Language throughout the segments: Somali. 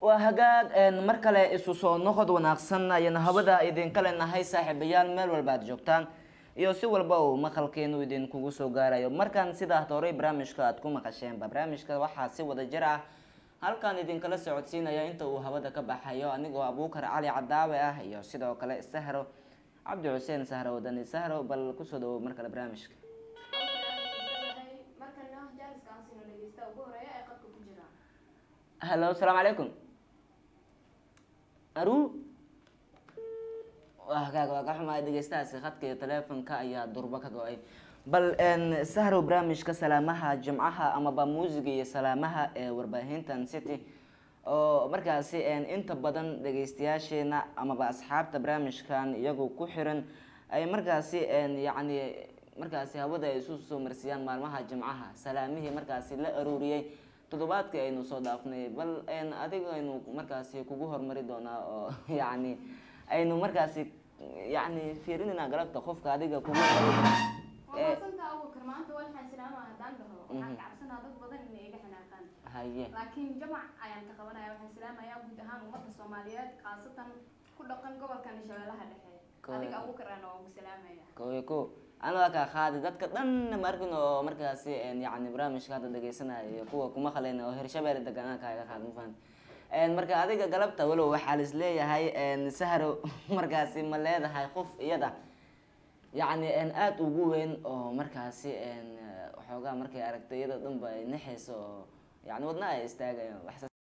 waa hagaag een, mar kale isu soo noqod wanaagsan ayaan hawada idinka leenahay saaxiibayaal meel walba aad joogtaan iyo si walba uu maqalkeenu idinkugu soo gaarayo markaan sidaa horey barnaamijka aad ku maqasheenba barnaamijka waxaa si wada jir ah halkan idinkala socodsiinaya inta uu hawada ka baxayo anigoo abuukar cali cadaawe ah iyo sidoo kale sahro cabdi xuseen sahro wadani sahro bal kusoo dhawow mar kale barnaamijka markana jaaliska aan siino dhegeysta ugu horeeya ee qadka ku jira hallo asalaamu calaykum aru waa hagaag waa ka xumaay dhegeystahaasi khadka iyo taleefonka ayaa durbo ka go-ay bal n sahrow barnaamijka salaamaha jimcaha amaba muusiga iyo salaamaha ee warbaahintan city oo markaasi n inta badan dhegeystayaasheena amaba asxaabta barnaamijkan iyagu ku xiran ay markaasi n yacni markaasi hawada ay isu soo marsiyaan maalmaha jimcaha salaamihii markaasi la aruuriyey toddobaadkii aynu soo dhaafnay bal n adiga aynu markaasi kugu hormari doonaa oo yacni aynu markaasi yacni fiirinayna galabta qofka adiga kugu waa maasanta abuukar maanta waxaan islaama haddaan dhaho waxaan ka cabsanaa dad badan inay iga xanaaqaan haye laakiin jamac ayaan ka qabanaya waxaan islaamayaa guud ahaan ummadda soomaaliyeed khaasatan ku dhaqan gobolkan shabeellaha dhexe Kooda adiga ko. abuukar ana waa ugu salaamaya kow iyo kow anaga kaa qaadi dadka dhan ma arkin oo markaasi n yacni barnaamijka hadda dhegeysanaya iyo kuwa kuma qalayna oo hirshabeelle deganaan kaaga qaad ma fahan n marka adiga galabta walow waxaa lis leeyahay n sahro markaasi ma leedahay qof iyada yacni n aada ugu weyn oo markaasi n waxoogaa markay aragtay iyada dhanba ay naxayso oo yacni wadna ay istaagayo wax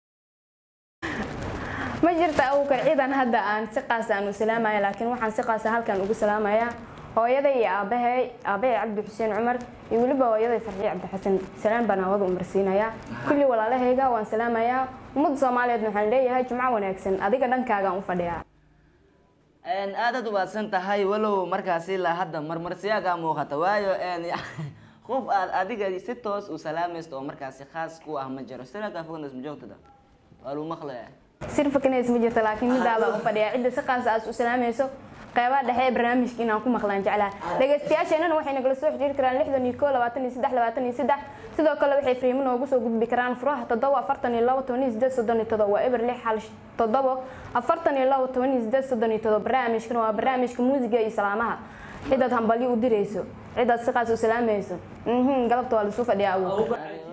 ma jirta abuukar ciidan hadda aan si qaas aan u salaamaya laakiin waxaan si qaasa halkan ugu salaamayaa hooyaday iyo aabahay aabahay cabdi xuseen cumar iyo weliba hooyaday farxiye cabdixasan salaan baan hawada umarsiinayaa kulli walaalahayga waan salaamayaa ummadda soomaaliyeed waxaan leeyahay jumco wanaagsan adiga dhankaagaan u fadhiyaa n aadaad ubaadsan tahay walow markaasi ilaa hadda marmarsiyaagaa muuqata waayo n qof aad adiga si toos u salaamaysto oo markaasi khaas ku ah ma jiro siraakaa fognas ma joogtada waa lagu maqlaya sir fakanays ma jirto laakiin midaabaa u fadhiyaa cidda si qaas aad u salaamayso qeybaha dhexe ee barnaamijka inaan ku maqlaan jeclaa dhegeystayaasheenana waxay nagala soo xiriiri karaan lixdan iyo koo labaatan iyo saddex labaatan iyo saddex sidoo kale waxay fariimo noogu soo gudbi karaan furaha toddoba afartan iyo labo toban iyo sideed soddon iyo todoba waa eber lix hal toddobo afartan iyo labo toban iyo sideed soddon iyo todoba barnaamijkan waa barnaamijka muusiga iyo salaamaha cidaad hambalyo u dirayso cidaad si qaas u salaamayso mhm galabta waa lasuu fadhiyaa awood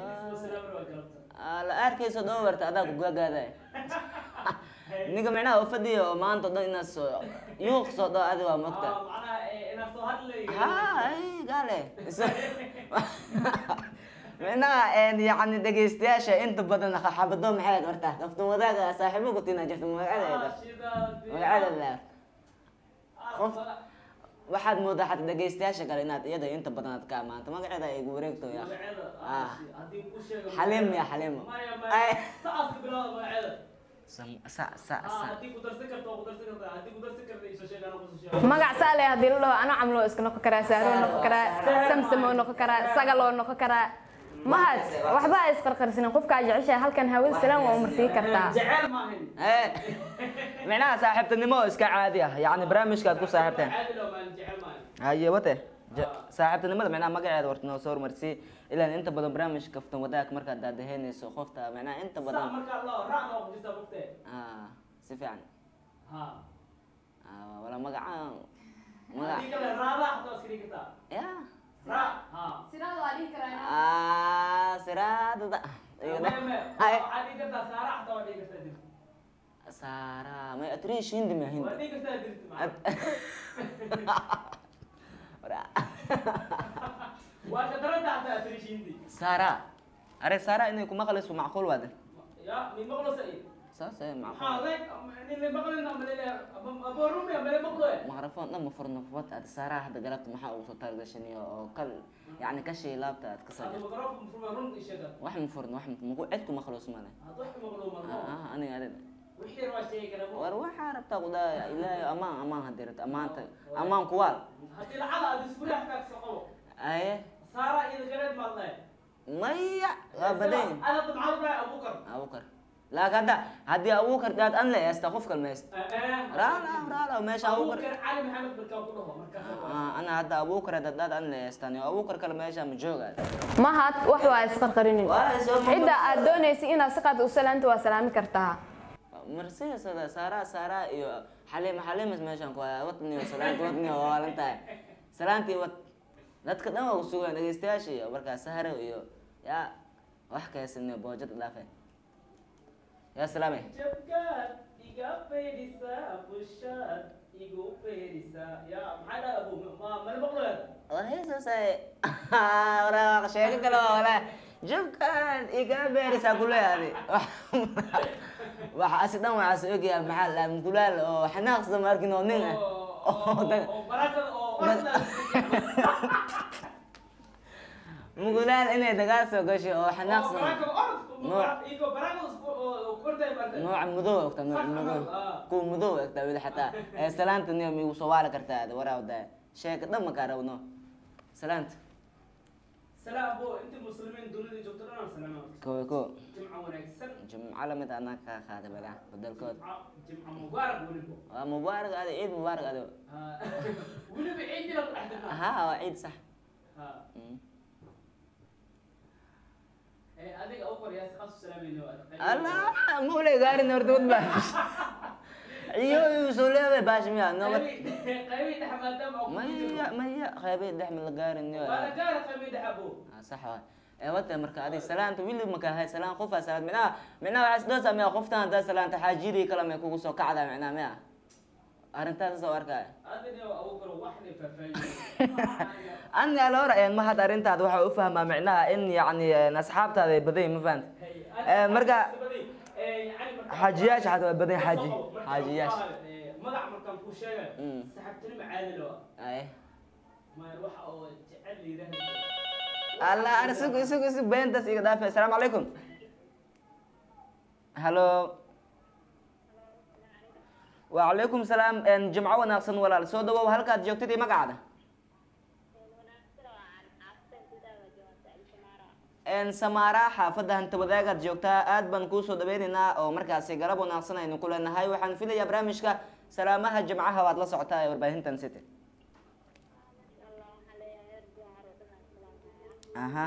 la arkayso dhoobarta adaa ku gaagaada ninka micnaha oo fadhiya oo maanta o dhan inaad soo yuuq soo dhao adi waa mogta ha ay gaale micnaha yacni dhegeystayaasha inta badan xabado maxay aad horta kaftan wadaaga saaxiibo ku tina jirta magacadeeda magacadeeda qof waxaad moodaa xataa dhegeystayaasha kale inaad iyada inta badan aad ka amaanto magaceeda ay igu wareegto ya xaliim ya xaliimo ay Sam- sa sa sa magac saale haddii la dhaho ano camloo iska noqon karaa saaroo noqon karaa samsamoo noqon karaa sagaloo noqon karaa mahad waxba ha isqarqarsanin qofkaa jeceshahay halkan hawada salaam waa umarsii kartaa Eh, micnaha saaxiibtinimo oo iska caadi ah yacni barnaamijkaad ku saaxiibteen haye wate Ja- saaxiibtinimada micnaha magaceeda warta noo soo hormarsii ilaan inta badan barnaamij kaftan wadaag markaad daadaheynayso qofta micnaha inta badan ah si fiican Ah, wala magaca magac ya ah siraadada Ay, sara may atrish hindi ma hindi At- Wala. sara are sara inay kuma qaliso macquul waade saas ay macquul maqrafon dhan ma furno fubad aad sara hadda galabta maxaa ugu soo taargashaniyo oo kal yacni kashii laabta aad ka soo jirto wax ma furno wax ma- maku cid kuma qalos male ah aniga adida war waxaa rabtaa qudaa ilaahay amaan amaan haddii rabta amaanta amaan kuwaal aye maya waa badan yahay abukar laakiin hadda haddii abukar daad an la eesta qof kal meest raala raala meesha abukar Ah, ana hadda abukar hadda daad an la eestan abukar kale meesha ma jooga mahad wax waa isqarqarinin Waa soo ma- cidda aad doonaysa inaad si qaad u salaanta waa salaami kartaa marsiisada saaraa saaraa iyo xaliima xaliimas meeshaan ku haya wadniyo salaanti wadniyo waa waalan tahay salaantii wad dadka dhan waa kusugaan dhegeystayaasha iyo markaas sahro iyo yaa wax kaysaniyo boojad dhaafe yaa salaame jabkaad iga faydisaa bushaad igu faydisaa yaa maxaa dhaha abu ma mala maqlayaa warheesaasay waraa sheego kale waa walaa jabkaan iga beerisaa kuleeyahay waxa asi dhan waxaas ogyahay maxaa la mukulaal oo xanaaqsa ma arkin oo nin ah oo dag- oo barakada oo orda mukulaal inay dagaal soo gasho oo xanaaqsan Nooc- igo barakada oo kortay marka nooca mudow ogta nooc mudow kuwa mudow ogta weli xataa ee salaanta niyo migu soo waali kartaa waraawda sheeka dhan makaa rabno salaanta salaam bo inta muslimiin dunida joogto dhan salaam kowe ko jimca wanaagsan jumco lamid anaa kaa qaaday badaa badalkood jimca jimca mubaarak weliba waa mubaarak ado ciid mubaarak ado Ah, weliba ciidina ku dhex jirnaa ha waa ciid sax Ha. Mm. Eh, adiga u qoryaa si qasu salaamayno allah maulay gaarin horta wad baa iyo iyu soo leeday baash miya nabad qaybii dhex maadaama oo ku maya jiro maya qaybay dhexmi la gaarin iyo waa la gaara qaybii dhex abo Ah, sax waay ee wata marka adi salaanta wili maka hay salaan qof aa salaad micnaha micnaha waxaa isdoo sameeya qoftan haddaa salaanta xaajidii kale may kugu soo kacdaa micnaha miya arrintaas soo arkaya adina abu karo wax ne faahfaahin ani alora ma had arrintaada waxaa u fahmaa micnaha in yacni asxaabtaada ay badan yihin ma fahanta Eh, marka- xaajiyaasha xataa waa badan xaaji xaajiyaasha magac markaan ku sheegay Mm. saxaabtinimo caadi loo ay ma waxa oo jecel yidhaahda allah ar isug isug isug beentas iga dhaafe asalaamu calaykum hallo wacalaykum salaam jimco wanaagsan walaal soo dhawow halkaad joogtid iyo magacaada samaara xaafadda hanta wadaagaad joogtaa aad baan kuusoo dhaweyneynaa oo markaasi garab wanaagsan aynu ku leenahay waxaan filayaa barnaamijka salaamaha jimcaha waad la socotaa ee warbaahintan city aha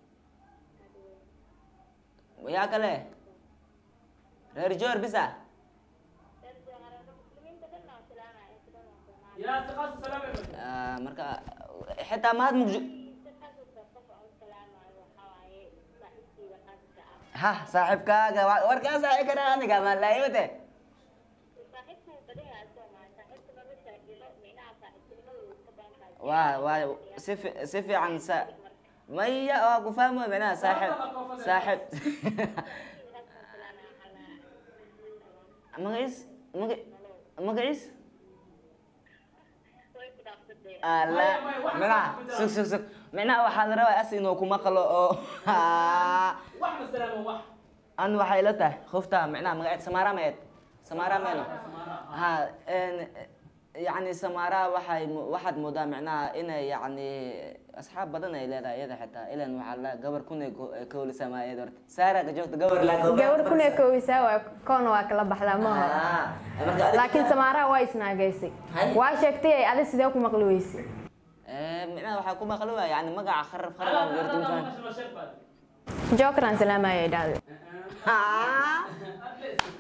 yaa kale reer joor bisa yaa si qasu salaamay Ah, marka xitaa mahad mugjo ha saaxiibkaaga wa- warkaa saaxiib kara aniga malaayimate waa waa si fi- si fiican sa maya waa ku fahmo micnaha saaxiib saaxiib magaciis maga magaciis ala micnaha sug sug sug micnaha waxaa la rabaa as inuu kuma qalo oo wax ma salaamo wax an waxay la tahay khufta micnaha magaceed samaara meed samaara meeno Samaara, ha en yacni samaara waxay mo- waxaad moodaa micnaha inay yacni asxaab badan ay leedahay iyada xitaa ilan waxaa la gabar kunay kowlisamaa iyada horta saara ka joogta gabar la gabadh kunee koowisaa waa koona waa kala baxdaa maaha laakiin samaaraha waa isnaagaysay Hay. waa sheegtay ay adi sidee ku maqli weysay micnaha waxaa ku maqli waa yani magaca kharab kharab Ala- aan ala- yartu ala- faham maqasho sheeg baad. jookran salaamaya ay dhahday Adle isku-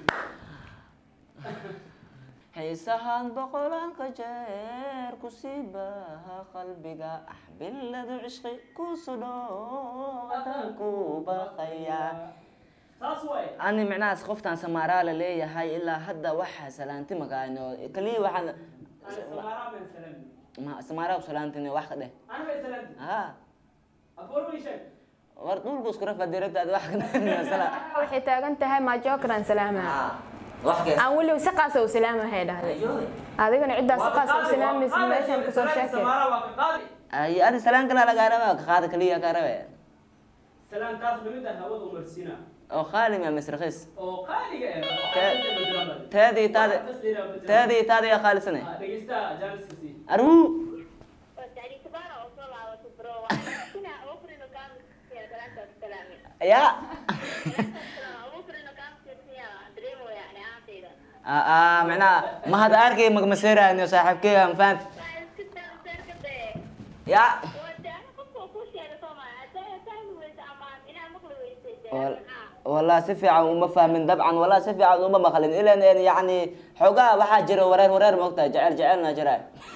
xiisahaan boqolaanka jeer ku sii baaha qalbiga axbiladu cishqi ku sudho adaan ku baqaya saas waay ani micnahaas qoftaan samaaraa la leeyahay ilaa hadda waxa salaanti makaano kaliya waxaan Ana Samaara baan salaami. ma samaaraa salaantin wax ka dheh Ana bay salaami. ha Aboor bay sheeg. war dhulku isku rafa diragtaad wax ka dheh waxay taagan tahay maa jookran salaamaya wax kees aan weliba si qaasa u salaamahay dhahday adigana ciddaa si Waa ka qaasa u qaadi, salaamaysa waa meeshan qaadi, kusoo salaanta sheekay Samaara waa ka qaadi. ay adi salaan kala lagaa raba ka qaada kaliya kaa rabe Salaantaas lamid ah hawada umarsiina. oo khaalim ya misrakhis oo qaaliga ah, oo Te- xaqiiqda ma jiraan baa. teedii taadi Wax kas dheeraad ma jiraan. teedii taadi yaa khaalisane Ah, dhegeysta jaaniska sii. aruu ya aa micnaha mahad arkay magmaseeraaniyo saaxiibkeyga ma fahanta ya والله si fiican uma fahmin dabcan والله si fiican uma maqlin ilan een yani xoogaa waxaa jira wareer wareer moogtahay jecel jecelna jira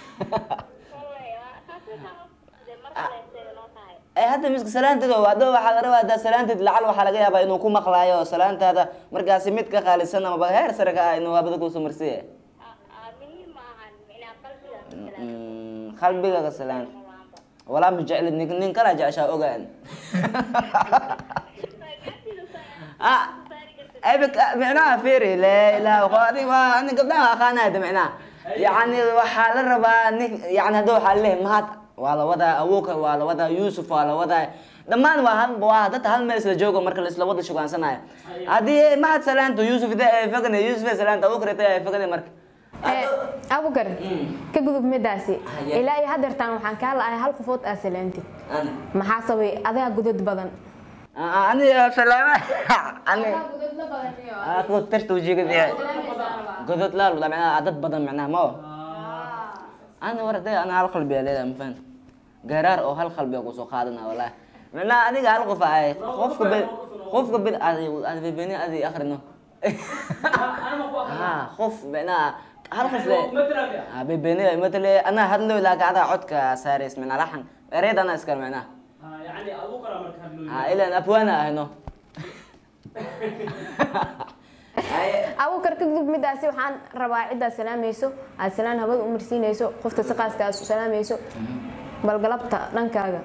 ee hadda miska salaanteed oo hadda waxaa la rabaa hadda salaanteed lacal waxaa laga yaabaa inuu ku maqlaayo oo salaantaada markaasi mid ka qaalisan amaba heer sare ka ah inuu habada kusoo marsiye Mm, qalbigaga salaan walaa ma jeclid nin nin kala jeceshaa ogaan ah abik micnaha fiiri la ilaha waa adig waa ani gabdhaha aqaanayda micnaha yacni waxaa la rabaa nin yani hadda waxaa leeyahay mahad waa la wadaa awoka waa la wadaa yuusuf waa la wadaa dhammaan waa hal waa dadka hal meel isla joogo marka la isla wada shugaansanayo haddii mahad salaanto yuusuf ida ay fagane yuusuf ay salaanta awokar ita ay fagane marka Ee, abukar ka gudub midaasi Haye. ilaa iyo hadeertaan waxaan kaa la-ahay hal qofood aa salaantid maxaa sabay adiga gudad badan ani salaama ani aku tirta wajiga dia godod laal wala macnaha dad badan macnaha ma ani warday ana hal qalbi aa leedahay mafahant garaar oo hal qalbi aa kusoo qaadana wallahi macnaha aniga hal qof ay qofka bil qofka bil adi adi bebeni adi akhrino ha qof macnaha hal qof le ha bebeni matale ana hadlo laakiin ada codka saareys macnaha laxan ereyd ana iskale macnaha يعني ابو كرم مركز ha ilan abwaana ahno abukar ka gudub midaasi waxaan rabaa ciddaad salaamayso aad salaan hawada u marsiinayso qofta si qaaska aad u salaamayso balgalabta dhankaaga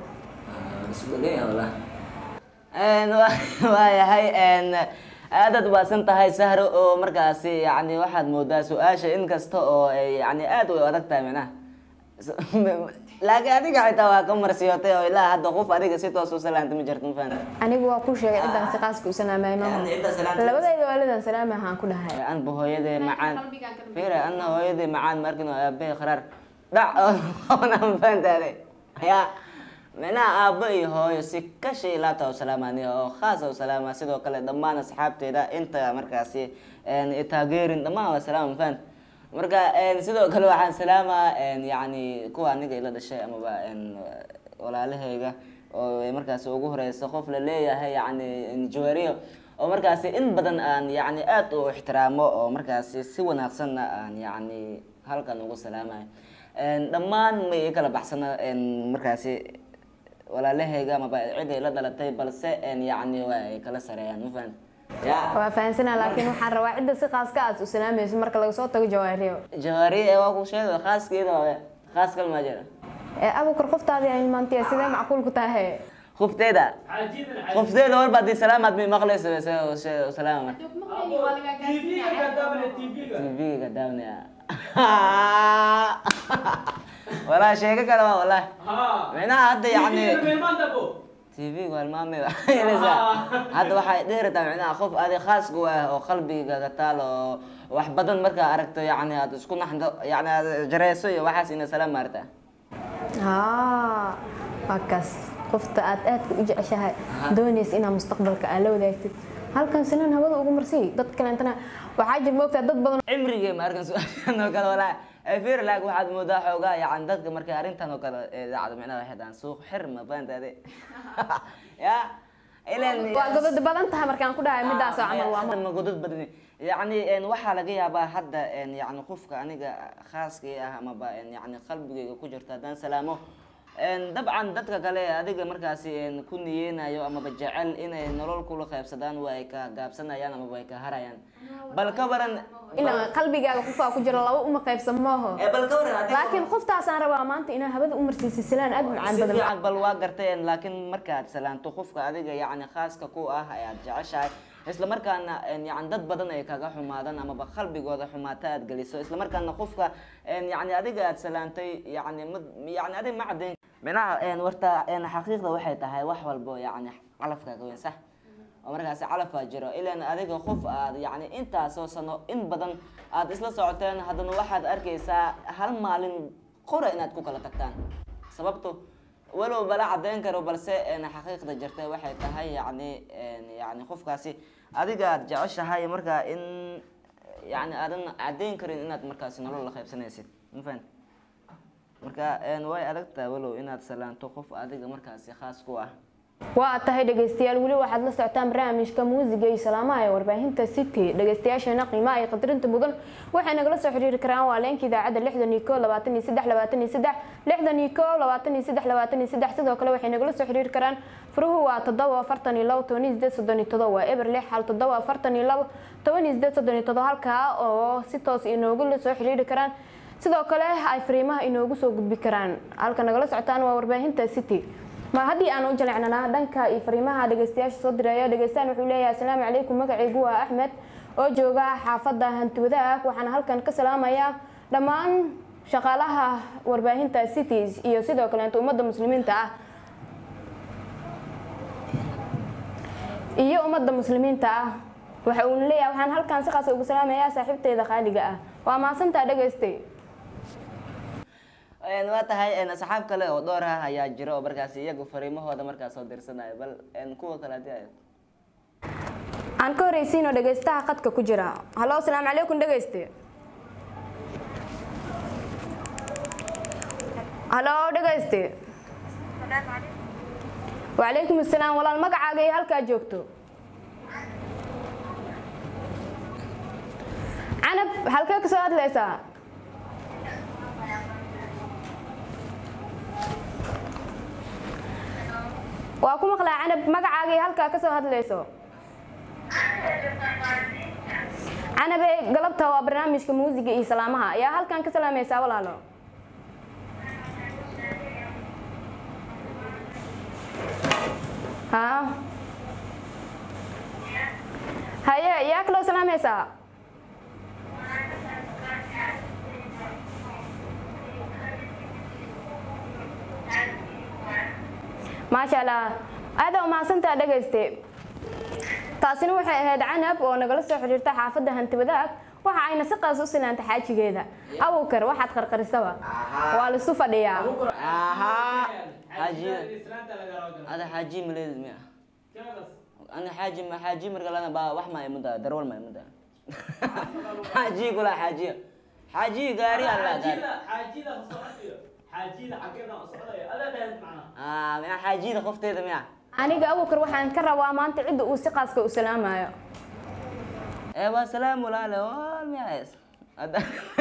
waayahay aadaad ubaasan tahay sahro oo markaasi yani waxaad moodaa su-aasha in kasta oo ay yani aad u adag tahay micnaha laakiin adiga xitaa waa ka marsiyootay oo ilaa hadda qof adiga si toos u salaanta ma jirto ma fahamta anigu waa kuu sheegay ciddaan si qaaska u salaamay maaha Yani cidda salaanta- labadayda waalidan salaamay waxaan ku dhahay anba hooyadee macaan fira ana hooyadee macaan markin oo aabe qaraar dhac ona ma fahantaade ya micnaha aabbo iyo hooyo si kashi ilaata u salaamaniya oo khaasa u salaama sidoo kale dhammaan asxaabteeda inta markaasi i taageerin dhammaan waa salaama ma fahant marka sidoo kale waxaan salaamaa yani kuwa aniga ila dhashay amaba walaalahayga oo ay markaasi ugu horeysa qof la leeyahay yani jawariyo oo markaasi in badan aan yani aad u ixtiraamo oo markaasi si wanaagsanna aan yani halkan ugu salaamayo dhammaan may i kala baxsana markaasi walaalahayga amaba cid ay la dhalatay balse yani waa ay kala sareeyaan ma fahan ya waa fahansanaa laakiin waxaan rabaa cidda si qaaska aad u salaamayso marka laga soo tago jawaariyo jawaariye ee waa ku sheega khaaskeeda waaye khaas kal maa jira ee abukar qoftaadii ay maantay sidee macquul ku tahay qofteeda عجيبا عجيبا qofteeda warba haddii salaamaad may maqlaysa salaama marka تي في كذاب تي في tv ga daawnaya walaa sheego kale waa wallahi ها micnaha hadda yani من ما تبو tv ga halmaamay hadda waxay dheerataa micnaha qof adi khaas ku ah oo qalbigaaga taal oo wax badan markaa aragto yani aad isku naxdo yani aad jareyso iyo waxaas ina salaam maarta haa waa kaas qofta aad aadka u jeceshahay doonaysa inaad mustaqbalka aad la wadaagtid halkan sinan hawada ugu marsiy dad kaleentana waxaa jir moogtaa dad badan cimrigay ma arkan su-aashan oo kale walaa fir laag waxaad moodaa xoogaa yani dadka markay arrintan oo kale ee dhacdo micnaha waxay dhahaan suuq xir ma fahantaade ya ilan waa godad badan tahay markaan ku dhahay midaas oo camal waa Hadda ma godad badani yani en, waxaa laga yaabaa hadda en, yani qofka aniga khaaskii ah amaba en, yani qalbigayga ku jirto haddaan salaamo en, dabcan dadka kale adiga markaasi en, ku niyeynayo amaba jecel inay nolol kula qaybsadaan waa ay ka gaabsanayaan amaba ay ka harayaan bal ka waran ilaa qalbigaaga qofaa ku jira laba uma qaybsan maaho Eh, bal ka waran adiga- laakiin qoftaasaan rabaa maanta inaa hawada u marsiisay silaan aad u macaan si badan fiican bal waa garteen laakiin markaad salaanto qofka adiga yani khaaska ku ah ayaad jeceshahay isla markaana en, yani dad badan ay kaga xumaadaan amaba qalbigooda xumaata aad geliso isla markaana qofka en, yani adiga aad salaantay yani ma yani adiga ma caddayn minaha en, warta en, xaqiiqda waxay tahay wax walbo yani calafkaaga weyn sax oo markaasi calafaa jiro ilan adiga qof aad yani intaasoo sano in badan aad isla socoteen haddana waxaad arkaysaa hal maalin qora inaad ku kala tagtaan sababto walow bala caddayn karo balse en, xaqiiqda jirta waxay tahay yani en, yani qofkaasi adiga aad jeceshahay markaa in yani aadan caddayn karin inaad markaasi nolol la qaybsanaysid ma fahan marka en, way adagtaa walow inaad salaanto qof adiga markaasi khaas ku ah waa tahay dhegeystayaal weli waxaad la socotaan barnaamijka muusiga iyo salaamaha ee warbaahinta city dhegeystayaasheena qiimaha iyo qadarinta mudan waxay nagala soo xiriiri karaan waa leenka idaacadda lixdan iyo koo labaatan iyo saddex labaatan iyo saddex lixdan iyo koo labaatan iyo saddex labaatan iyo saddex sidoo kale waxay nagala soo xiriiri karaan furuhu waa toddoba afartan iyo labo toban iyo sideed soddon iyo todoba waa eber lix hal toddoba afartan iyo labo toban iyo sideed soddon iyo todoba halkaa oo si toos inoogu la soo xiriiri karaan sidoo kale ay fariimaha inoogu soo gudbi karaan halka nagala socotaan waa warbaahinta city ma haddii aan u jaleecnanaa dhanka iyo fariimaha dhegeystayaasha soo diraya dhegeystaan wuxuu leeyahay asalaamu calaykum magacaygu waa axmed oo jooga xaafadda hantiwadaag waxaana halkan ka salaamayaa dhammaan shaqaalaha warbaahinta cities iyo sidoo kaleeto ummadda muslimiinta ah iyo ummadda muslimiinta ah waxa uuna leeyahay waxaan halkan si qaas ugu salaamayaa saaxiibteyda qaaliga ah waa mahadsantaa dhegeystay Een, waa tahay een, asxaab kale oo dhowr ah ayaa jira oo markaasi iyagu fariimahooda markaas soo dirsanaya bal een, kuwa kale hadii ay aan ka horeysiino dhegeystaha qadka ku jira hallo asalaamu calaykum dhegeyste hallo dhegeyste wacalaykum asalaam walaal magacaaga iyo halkaa joogto canab halkee ka soo hadlaysaa waa ku maqlaa canab magacaaga iyo halkaa ka soo hadlayso canabe galabta waa barnaamijka muusiga iyo salaamaha ayaa halkan ka salaamaysaa walaalo ha haye yaa kaloo salaamaysaa maasha allah aada u mahadsantaa dhegayste taasina waxay ahayd canab oo nagala soo xiriirta xaafadda hantiwadaag waxa ayna si qaas u silaanta xaajigeeda awowkar waxaad qarqarisaba waa laisu fadhiyaa ahaa xaajiya islaanta laga rabo ada xaaji maleedid miya keedas ana xaaji ma xaaji marka lana ba wax ma imuda darwal ma imuda xaaji kula xaajiya xaaji gaari alla gaari xaajida xaajida socotiyo xaajida xageeda socdayo adaa dhahayd macna ah miya xaajida qofteeda miya aniga awowkar waxaan ka rabaa maanta cidda uu si qaaska u salaamayo ee waa salaam walaale wal miya ada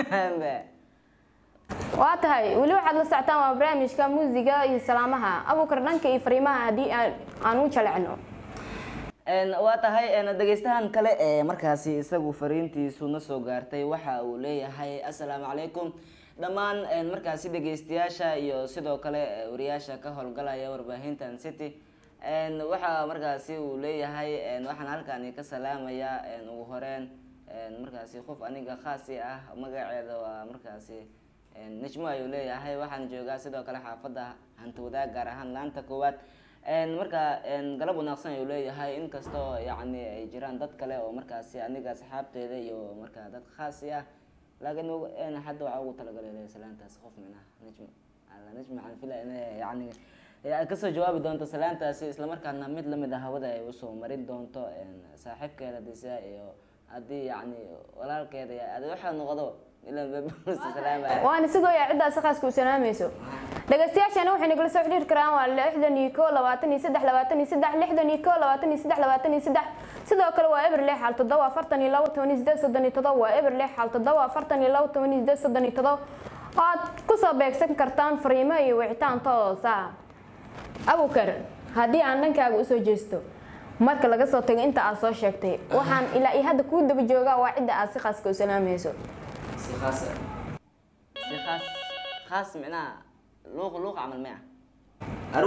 waa tahay weli waxaad la socotaan waa barnaamijka muusiga iyo salaamaha awowkar dhanka iyo fariimaha haddii aan aan u jalecno Een, waa tahay een, dhegeystahan kale ee markaasi isagu fariintiisu na soo gaartay waxa uu leeyahay assalaamu calaykum dhammaan een, markaasi dhegeystayaasha iyo sidoo kale eh, wariyaasha ka howlgalaya warbaahintan city een, waxa markaasi uu leeyahay een, waxaan halkani ka salaamayaa een, ugu horeen een, markaasi qof aniga khaasi ah magaceeda waa markaasi een, najmo ayuu leeyahay waxaan joogaa sidoo kale xaafadda hantiwadaag gaar ahaan laanta koowaad een marka een galab wanaagsan ayuu leeyahay inkastoo yacni ay jiraan dad kale oo markaasi aniga asxaabteeda iyo marka dad khaasi ah laakiin ugu- een hadda waxaa ugu talagalay leeyahay salaantaas qof minaha najmo alla najmo waxaan filaya inay yacni ay kasoo jawaabi doonto salaantaasi islamarkaana mid lamid ah hawada ay usoo marin doonto een saaxiibkeeda disa iyo haddii yacni walaalkeeda iyo adi waxaa noqdo ilan babsa salaamaya waana sidoo yaa ciddaa si qaaska u salaamayso dhegeystayaashana waxay nagala soo xiriiri karaan waa lixdan iyo koo labaatan iyo saddex labaatan iyo saddex lixdan iyo koo labaatan iyo saddex labaatan iyo saddex sidoo kale waa eber lix hal toddoba afartan iyo labo toban iyo sideed soddon iyo todoba waa eber lix hal toddoba afartan iyo labo toban iyo sideed soddon iyo todoba waad kusoo beegsan kartaan fariimo iyo wicitaan toos ah abukar haddii aan dhankaaga usoo jeesto marka laga soo tago inta aad soo sheegtay waxaan ilaa iyo hadda kuu daba joogaa waa cidda aad si khaaska u salaamayso si khaas si khaas khaas micnaha luuq luuq camal miya aru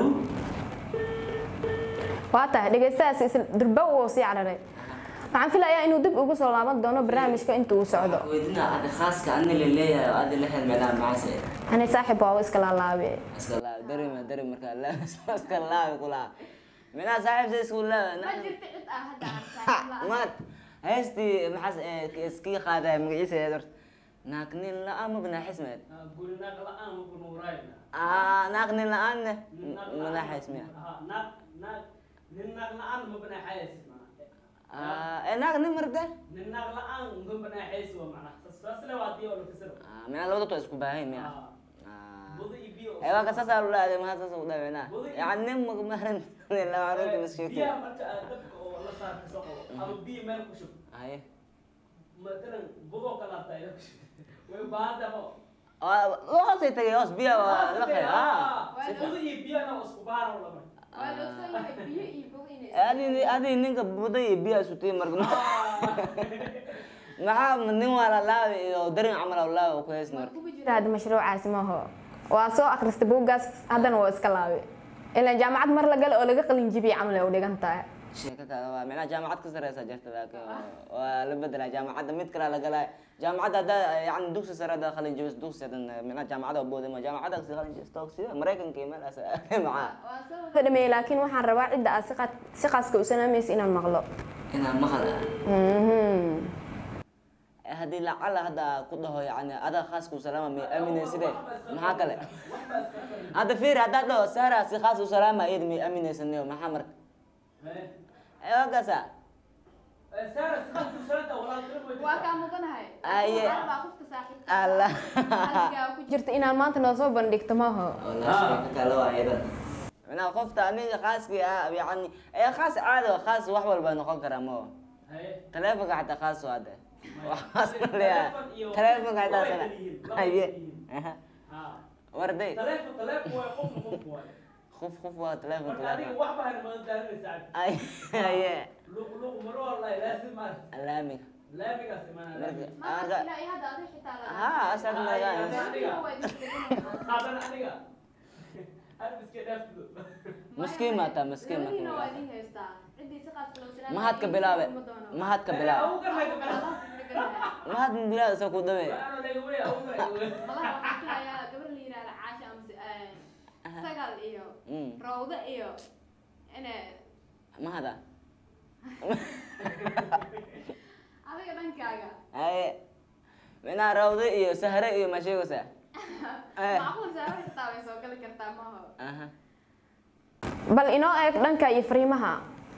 waa tahay dhegeystahaas isla durba uu sii cararay waxaan filayaa inuu dib ugu soo laaban doono barnaamijka inta uu socdo weydina adi khaaska ani la leeyahay oo adi lahayd micnaha macaase ani saaxib waa iska laalaabe iska laab darima darim markaa laab iska laabi kulaa micnaha saaxiib sa isku laab maad heestii maxaas iskii qaadaya magaciisa eed horta naag nin la-aan ma banaaxismeed gurinaaq la-aan ma kunuurayna naag nin la-aanne manaaxismiya naag naag nin naag la-aan ma banaaxaysi macna naag nin marda nin naag la-aan ma banaaxaysi waa macna saasle waa diyo la kasiro micnaha labada to isku baahan miya budo iyo biyo ee waa ka saasaa lu dhahday maha saas u dhaweyna yani nin magmaran lamarinta masheegto biyaha marka aad dabka oo la saar kasoo qabo ama biyo meel ku shub haye matalan budoo ka laabta ila ku shub way u baahan tahay ma hoosay tagay hoos biya waa la qey budo iyo biyana waa isku baara u lama waa la ogsoon yahay biyo iyo bog inay adi adi ninka buda iyo biya isu tii marka maxaa nin waa la laabi iyo darin camal oo laabi ku heysn marka kuba jira hadda mashruucaasi maaho waa soo akhristay buuggaas haddana waa iska laabay ilaan jaamacad mar la gale oo laga qalin jibiyay camal ay u dhigan tahay sheeko kale waa micnaha jaamacad ka sareysa jirta laakiin waa la bedelaa jaamacadda mid kale la galaa jaamacadda haddaa yani dugsi sare haddaa qalin jibis dugsi hadan micnaha jaamacadda waa boodama jaamacadda kasi qalin jibis toogsiya maraykanka iyo meelaas macaa waa soo wada dhameeyey laakiin waxaan rabaa cidda aad si qaad- si qaaska u salaamaysa inaan maqlo inaan maqal Mhm. haddii lacala hadda ku dhaho yani adaa khaaska u salaama may aaminay side maxaa kale hadda fiir haddaad dhaho saara si khaas u salaama iyada may aaminaysanayo maxaa marka ee waa kaasa saara si qalku salada walaaltiro way waa kaa maqanahay Aye. Waxaan baa qofka saaxiibka allah qalbigaa ku jirta inaan maanta noo soo bandhigto maaho micnaha qofta aniga khaaskii ah yani ee khaas caadi oo khaas wax walba noqon karaa ma haye taleefonka xataa khaas waa de waxaas leeyahay taleefonka xataa sana haye aha. ha warday taleefon taleefon way qof qof way qof qof waa taleefon marka adiga taleefon wax baa ma daarinaysa ay haye luq luq maro wallahi laasim ma alaamiga laamigaas imaana marka maanta marka ilaa iyo hadda adiga xitaa laga ha asaad magaan hadan aniga aad iska dhaafto maskiin maataa maskiin labadiina waa marka idin haystaa ciddii si qaas loo salaamay mahad ka bilaabe mahad ka bilaabe au gar laga bala mahad bilaabe isa ku dawe ana laga weey au gar laga weey malaha waxaan filayaa gabar la yidhaahda caasha amase sagal iyo Mm. rawda iyo ina mahada adiga dhankaaga haye minaa rawde iyo sahre iyo ma sheegaysaa Eh. macquul saaro xitaa way soo gali kartaa maaho aha bal inoo eeg dhanka iyo fariimaha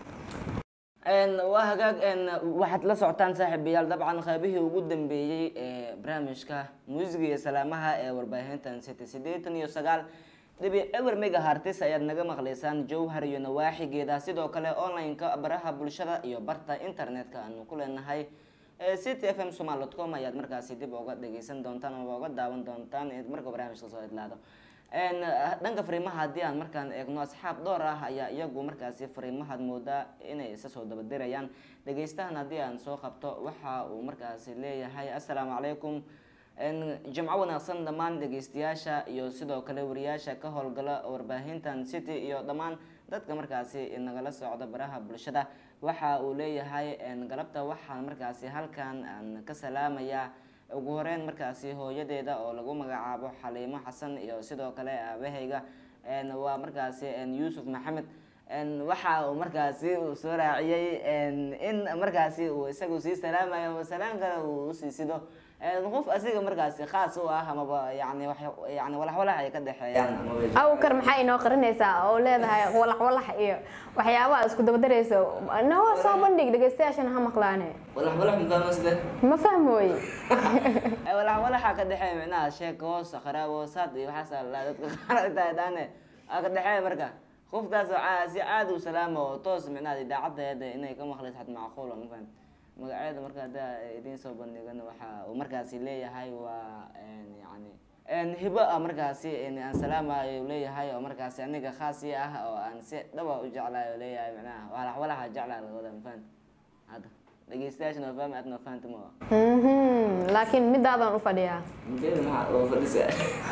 Een, waa hagaag een, waxaad la socotaan saaxiibayaal dabcan qaybihii ugu dambeeyey ee barnaamijka muusiga iyo salaamaha ee warbaahintan city siddeetan iyo sagaal dhibic ewer mega hartis ayaad naga maqlaysaan jowhar iyo nawaaxigeeda sidoo kale online-ka baraha bulshada iyo barta internetka aanu ku leenahay ee city f m somal dot com ayaad markaasi dib uga dhegeysan doontaan ama uga daawan doontaan marka barnaamijka soo idlaado Een, dhanka fariimaha haddii aan markaan eegno asxaab dhowr ah ayaa iyagu markaasi fariimahaad moodaa inay isa soo dabadirayaan dhegeystahan haddii aan soo qabto waxa uu markaasi leeyahay assalaamu calaykum Een, jimco wanaagsan dhammaan dhegeystayaasha iyo sidoo kale wariyaasha ka howlgala warbaahintan city iyo dhammaan dadka markaasi nagala socda baraha bulshada waxa uu leeyahay een, galabta waxaan markaasi halkan aan ka salaamayaa ugu horeyn markaasi hooyadeeda oo lagu magacaabo xaliimo xasan iyo sidoo kale aabahayga een, waa markaasi een, yuusuf maxamed een, waxa uu markaasi uu soo raaciyey een, in markaasi uu isagu sii salaamayo ama salaamkana uu usii sido een, qof asiga markaasi khaas u ah amaba yani wax yani walaxwalax ay ka dhexeeyaan amaba awkar maxaa inoo qarinaysaa oo leedahay walax walax iyo waxyaabaha isku dabadarayso noo soo bandhig dhegeystayaashana ha maqlaane walaxwalax mafahmasde ma fahmooye walaxwalaxa ka dhexeeya micnaha sheeka hoos kharaab hoosaad iyo waxaas la dadka qaar ay tahay daane aa ka dhexeeya marka qofkaas oo caa- si caadi u salaama oo toos micnaha idaacaddeeda inay ka maqlayso xad macquul ma fahamti magaceeda marka haddaa idiin soo bandhigan waxa uu markaasi leeyahay waa een, yani een, hibo ah markaasi een, aan salaamayo leeyahay oo markaasi aniga khaasi ah oo aan si dhaba u jeclayo leeyahay micnaha walaxwalaxa jeclaa lagawada ma fahamti hadda dhegeystayaashana waa fahmi aadna waa fahamti ma waa Mhm, laakiin midaadan u fadhiyaa Inteeda maxaa oo fadhisa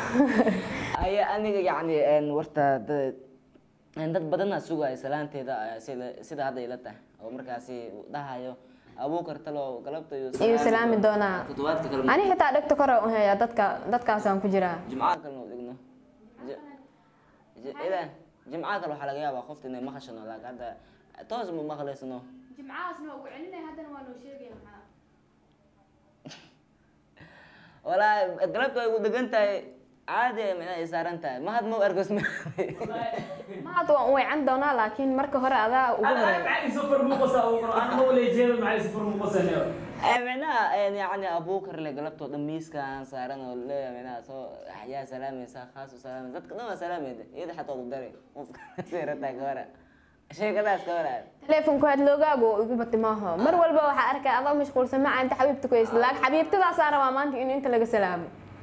aya aniga yacni een, warta dad een, dad badana sugaya salaanteeda ayaa sida sida hadda ila tahay oo markaasi uu dhahayo abuukar talo galabta iyo Iyuu salaami doonaa. toddobaadka kale ani xitaa dhegta kore u heeyaa dadka dadkaasaan ku jiraa jimcaha kalena u dhigno Ji- ji- ilaan jimcaha kale waxaa laga yaabaa qofta inay maqashano laakiin hadda toos ma maqlaysano jimcahaasna ugu celinay haddana waa noo sheegaya maxaa walaa galabta way ugu degan tahay caadi ay micnaha ay saaran tahay mahad ma u ergos ma mahad waan u weecan doonaa laakiin marka hore adaa ugu انا horeeya معي صفر مو قصه او انا مو اللي جاي معي صفر مو قصه اليوم Eh, micnaha en, yacni abuukar le galabtoo dhan miiskaan saaran oo leeyahay micnaha soo yaa salaamaysaa khaas u salaamaysa dadka dhan waa salaamayda iyada xataa ugu daray qofka seerataa ka hora sheekadaas ka hora teleefonku had loogaago oo igu bati maaha mar walba waxaa arkay adoo mashquulsan maca inta xabiibta ku haysa laakiin xabiibtadaasaa rabaa maanta in inta laga salaamo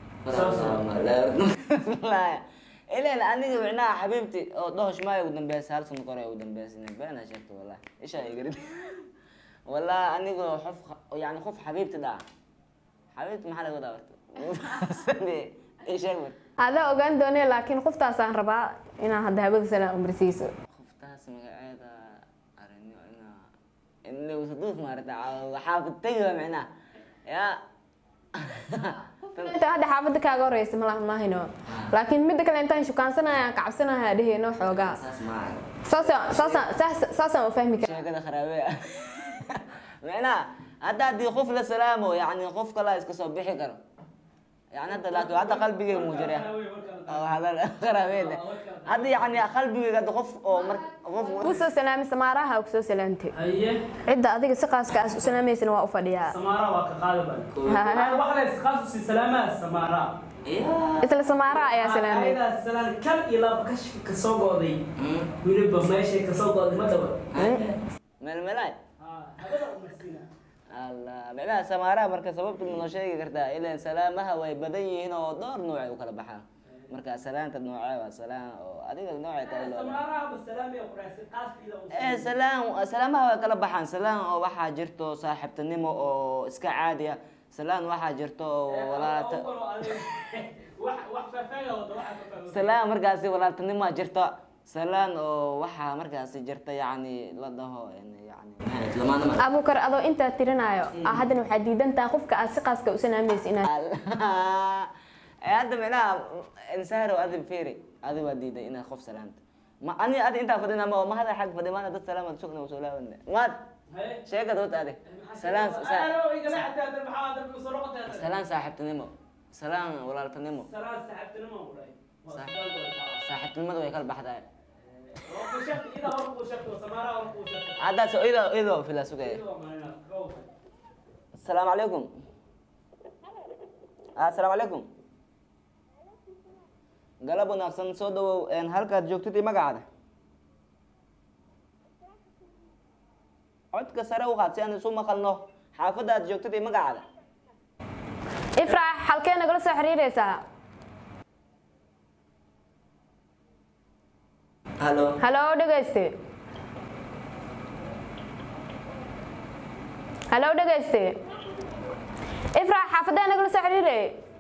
ilan aniga micnaha xabiibti oo dhahosh maaya ugu dambeysa hal sano kore ugu dambeysa beena sheegto wallahi ishaa igarid wallahi aniga qof yani qof xabiibti dhaa xabiibti maxaa laga wadaa warta isheeg war adaa ogaan doonee laakiin qoftaasaan rabaa inaa hadda hawada salaam umarsiiso qoftaas magaceeda arinyo ina inlewsaduuf maarata xaafid tegiba micnaha ya inta hadda xaafada kaaga horeysa mala mahayno laakiin midda kale intaan shukaansanaya kacabsanaya dheheyno xoogaa saas maaha saasaan saasaan saas- saasaan u fahmi karaa sheekada kharaabe ah micnaha hadda haddii qof la salaamo yani qof kala iska soo bixi karo yani hadda laakiin hadda qalbigay muujira kharaabeeda hadda yani qalbigayga hadda qof oo mar qof kusoo salaamay samaaraha kusoo salaamtay haye cidda adiga si qaaska aas u salaamaysana waa u fadhiyaa samaara waa ka qaadi ban wax la iskhaas si salaamaa samaara isla samaaraha ayaa salaamay ayadaas salaan kan iyo laba kashka ka soo go'day weliba meeshay ka soo go'day ma daba melmelay habada umarsiina allah micnaha samaaraha marka sababta ma noo sheegi kartaa ilan salaamaha way badan yihiin oo dhowr noocay u kala baxaan marka salaanta noocee waa salaan oo adiga noocay tahay loo samaaraha ba salaamiya quraasi qaaskiida u Eh, salaam salaamaha way kala baxaan salaan oo waxaa jirto saaxiibtinimo oo iska caadi ah salaan waxaa jirto oo walaalta wax wax faafaaga wada waxa faafaaga salaan markaasi walaaltinimo jirto salaan oo waxaa markaasi jirta yacni la dhaho yani lamaanama abuukar adoo intaa tirinayo ah haddana waxaa diidantaa qofka aad si qaaska u salaamaysa inaad hadda micnaha insaarow adi firi adi waa diiday inaad qof salaamta ma ani adi intaa fadhina ma ma hada xag fadhi maana dad salaamad sugna soo laabana maad sheegad wata adi salaan salaan saaxiibtinimo salaan walaaltinimo salaan saxaabtinimo u dhahay saaxiibtinimada way kala baxdaa waa ku shaqti ida hor ku shaqti samaara hor ku shaqti haddaas ida ida fila sugaya asalaamu calaykum asalaamu calaykum galab wanaagsan soo dhawow een, halkaad joogtid iyo magacaada codka sare u qaad si aan isu maqalno xaafadda aad joogtid iyo magacaada ifraax halkee nagala soo xiriiraysaa halo halo dhegayste halo dhegayste ifraax xaafadee nagala soo xiriiray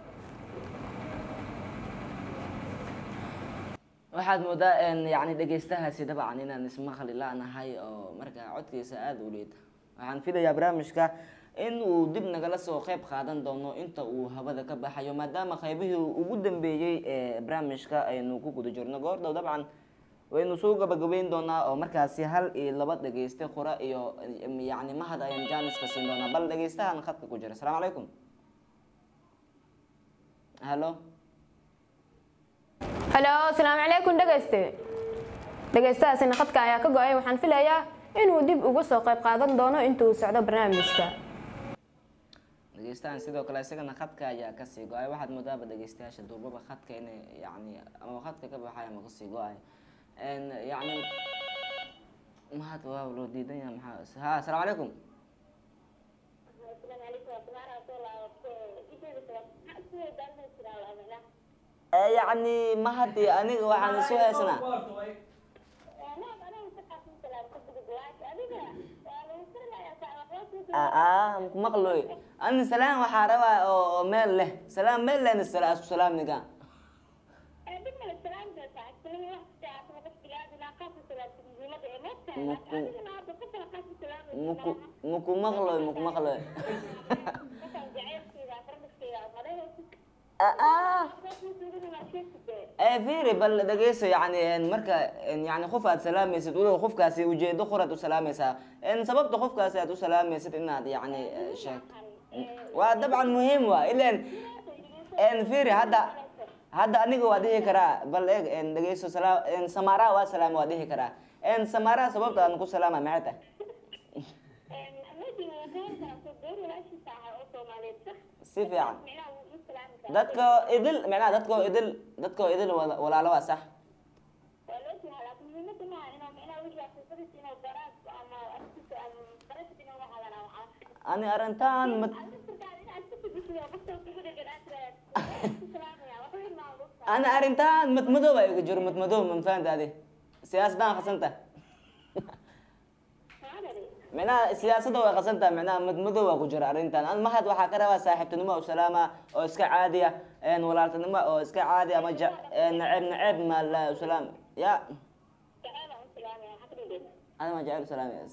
waxaad moodaa een, yacni dhegeystahaasi dabcan inaan ismaqli la-nahay oo marka codkiisa aada u liita waxaan filayaa barnaamijka in uu dib nagala soo qeyb qaadan doono inta uu hawada ka baxayo maadaama qeybihii ugu dambeeyey ee barnaamijka aynu ku guda jirno goordhow dabcan waynu soo gabagabeyn doonaa oo markaasi hal iyo laba dhegeyste qura iyo yacni mahad ayaan jaaniska siin doonaa bal dhegeystahan khadka ku jira asalaamu calaykum halo halo asalaamu calaykum dhegayste dhegaystahaasina khadka ayaa ka go-ay waxaan filayaa inuu dib uga soo qayb qaadan doono intuu socdo barnaamijka dhegeystahan sidoo kale isagana khadka ayaa kasii go-ay waxaad moodaaba dhegeystayaasha durbaba khadka inay yani ama khadka ka baxay ama kasii go-ay n yani mahad waa loo diidan yahay maxaa ha asalaamu calaykum Eh, yacni mahad iyo aniga waxaan isu haysanaa aa maku maqloy ani salaan waxaa rabaa oo oo meel leh salaan meel lehna sala isku salaamniga muku muku maqloy muku maqloy aa ee fiiri bal dhegeyso yani en marka en yani qof aad salaamaysid walow qofkaasi ujeedo qoraad u salaamaysaa en sababta qofkaasi aad u salaamaysid inaad yani eh, sheegto waa dabcan muhiim waa ilan en fiiri hadda hadda aniga waa dhihi karaa bal eeg en dhegeyso salaa en samaaraha waa salaama waa dhihi karaa en samaaraha sababta aan ku salaama maxay tahay si fiican dadka idil macnaha dadka idil dadka idil wala- walaalo waa sax ani arrintan mad ani arrintan madmadow baa iga jiro madmadow ma fahanta adi siyaasaddan khasanta micnaha siyaasadda way khasanta micnaha madmadow waa ku jira arrintan an mahad waxaa ka rabaa saaxiibtinimo oo salaama oo iska caadiya een walaaltinimo oo iska caadi ama ja een naceeb naceeb ma la salaam ya ada ma jecel salaam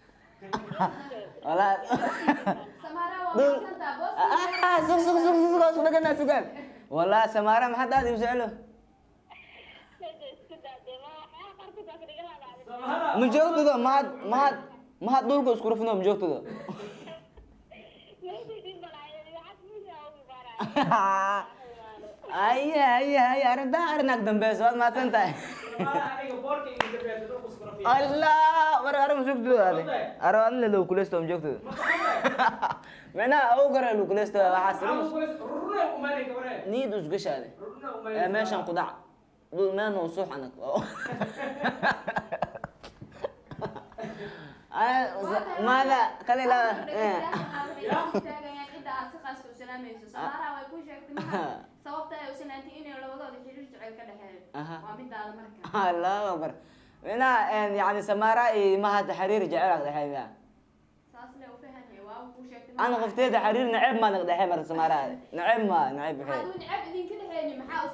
wala dul ah sug sug sug sug sug sug dhagana sugaan wala samaara maxaad aad iu jecelo samahara ma joogtado mahad mahad mahad dhulka isku rufno ma joogtado aye aye aye arrintan arrin ag dambeyso waad mahadsan tahay samahara aniga boorka iga dambeeyay dhulku isku rafiiq allah war arrin ma joogtado ade aro adin low kuleysto ma joogtado micnaha au gare low kuleysto waxaa sirus rurna umaanay gabaree niyad usgashaade rurna ee umaanay meeshan ku dhac dhul meel noo suux anag maada kale la Aha. allahu akbar micnaha yani samaara iyo mahad xariir jecel ag dhexey miya ana qofteeda xariir naceeb maa nag dhexey marka samaara naceeb ma naceeb baxee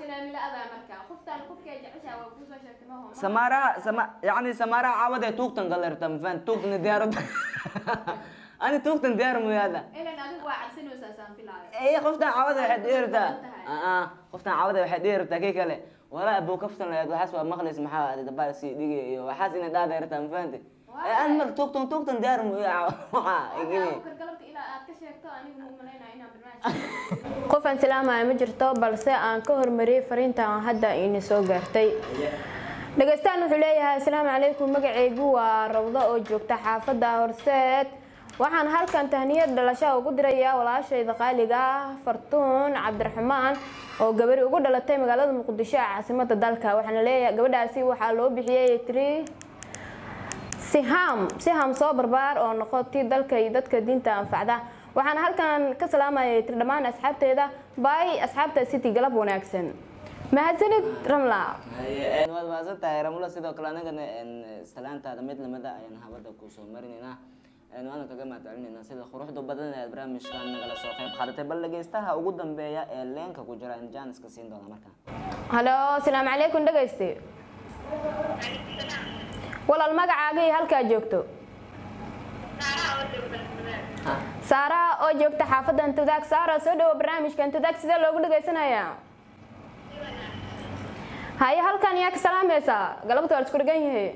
samaara sama yani samaara caawade tuugtan galerta mafan tuugtan diyaarad ani tuugtan diyaar muyaada ee qoftan caawada waxay dheertaa aa qoftan caawada waxay dheertaa kii kale walaa abuu kaftan lahayd waxaas waa maqlis maxaa aad dabaal sii dhigay iyo waxaas inay dhaadheertaa mafahante ee an mar tuugtan tuugtan diyaar muya waxaa igini qof aan salaamaya ma jirto balse aan ka hormariyey fariinta aan hadda ini soo gaartay dhegeystahan wuxuu leeyahay asalaamu calaykum magacaygu waa rawdo oo joogta xaafadda horseed waxaan halkan tahniyad dhalasho ugu dirayaa walaashayda qaaliga ah fartuun cabdiraxmaan oo gabari ugu dhalatay magaalada muqdisho ee caasimada dalka waxaana leeyahay gabadhaasi waxaa loo bixiyey tri siham siham soo barbaar oo noqotay dalka iyo dadka diinta anfacda waxaana halkan ka salaamayay tir dhammaan asxaabteeda bay asxaabta city galab wanaagsan mahadsanid ramla waad mahadsan tahay ramula sidoo kale anagana salaantaada mid lamida ayaan habada kusoo marinaynaa waana kaga mahadcelinaynaa sida quruxda badan ee barnaamijkan nagala soo qayb qaadatay bal dhegeystaha ugu dambeeya ee leenka ku jira in jaaniska siin doona markaa halo asalaamu calaykum dhegeyste walaal magacaaga iyo halkaa joogto saara oo joogta xaafadan tudaag saara soo dhawo barnaamijkan tudaag sidee loogu dhegeysanayaa haye halkan yaa ka salaamaysaa galabta waa la isku dhegan yahay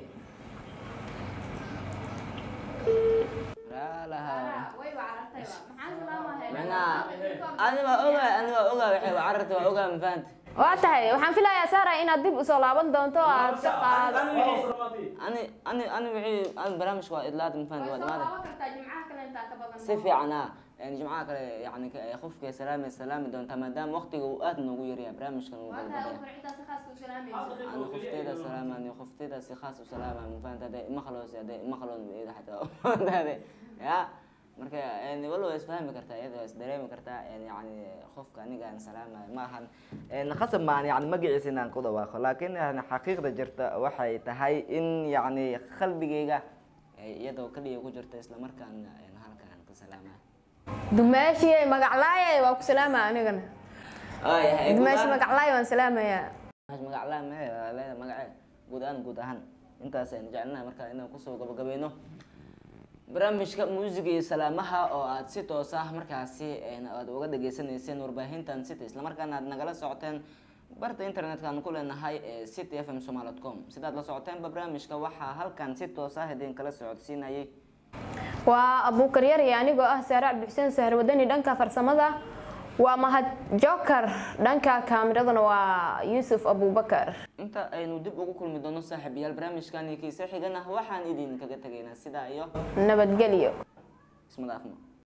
raalaha macnaha ani waa ogaa ani waa ogaa waxay waa cararta waa ogaa mafahanta waa tahay waxaan filayaa saara inaad dib usoo laaban doonto oo aad ka qaado ani ani ani wixii ani barnaamijka waa idlaada mafahanta waa dhamaada si fiican ah yani jimcaha kale yani ka- qofka salaami salaami doontaa maadaama waqtiga uu aad noogu yaryahay barnaamijkan uu galbadaya أنا خفتيدا سلاما أنا خفتيدا سي خاص وسلاما من فانت هذا ما خلوص هذا ما خلون بإيد حتى هذا يا marka yani walo waa isfahmi kartaa iyada waa isdareemi kartaa yani yani qofka aniga aan salaama maahan khasab maahan yani magaciisa inaan ku dhawaaqo laakiin yani xaqiiqda jirta waxay tahay in yani qalbigayga iyadoo kaliya ku jirta islamarkaana yani halkaan ka salaama dumaashii magaclaaya waa ku salaama anigana dumaashi magaclaaya waan salaamayaa magaclaa mee leeda magace guud ahaan guud ahaan intaas aynu jecelnahay marka inaan kusoo gabagabayno barnaamijka muusiga iyo salaamaha oo aad si toos ah markaasi aad uga dhageysaneyseen warbaahintan city islamarkaana aad nagala socoteen barta internetka aan ku leenahay ee city f m somal dot com sidaad la socoteenba barnaamijka waxaa halkan si toos ah idin kala socodsiinayay waa abuukar yar iyo anigoo ah saare cabdixuseen sahar wadani dhanka farsamada waa mahad joker dhanka kaamiradana waa yuusuf abubakar inta aynu dib ugu kulmi doono saaxiibayaal barnaamijkan kiisa xigana waxaan idin kaga tegaynaa sidaa iyo nabadgelyo isma dhaafno